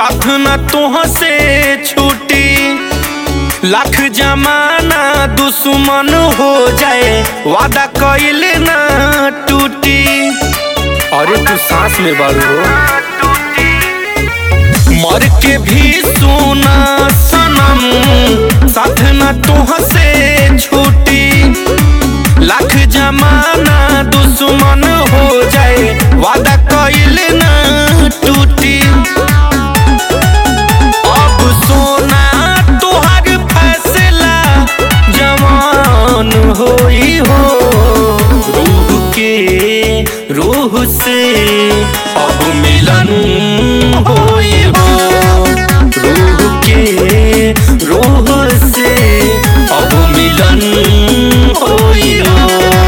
साथ न तुह से छूटी लाख जमाना दुश्मन हो जाए वादा कइले ना टूटी अरे तू सांस में बारू हो मर के भी सुना सनम साथ न तुह से छूटी लाख जमाना दुश्मन हो जाए वादा कइले ना टूटी अब सोना तोहर फैसला जवान होई हो रूह के रूह से अब मिलन होई हो रूह के रूह से अब मिलन होई हो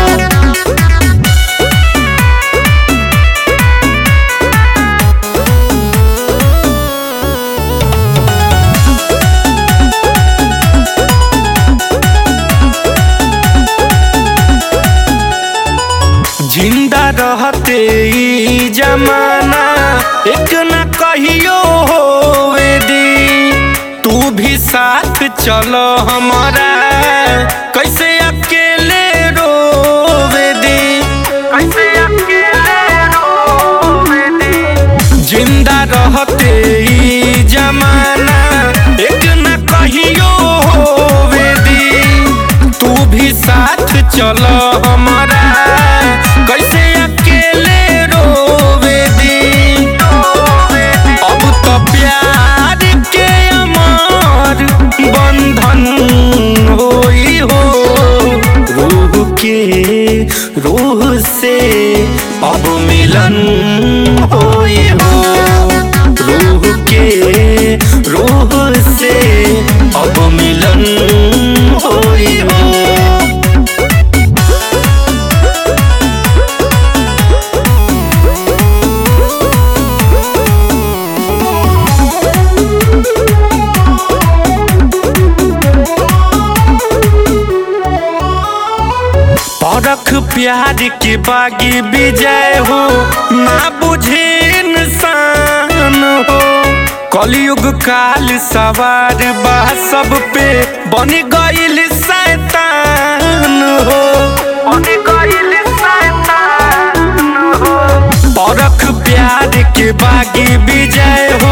जिंदा रहते ई जमाना एक न कहियो होवे दी तू भी साथ चलो हमारा कैसे अकेले रोवे दी कैसे अकेले रोवे दी जिंदा रहते ई जमाना एक न कहियो होवे दी तू भी साथ चलो हमारा कैसे अकेले रोवे दी अब तो प्यार के अमर बंधन होई हो रूह के रूह से अब मिलन होई हो रूह के रूह से अब मिलन होई हो परख प्यार के बागी विजय हो ना बुझे इंसान हो कलयुग काल सवार बा सब पे बन गईल शैतान हो बन गईल शैतान हो परख प्यार के बागी विजय हो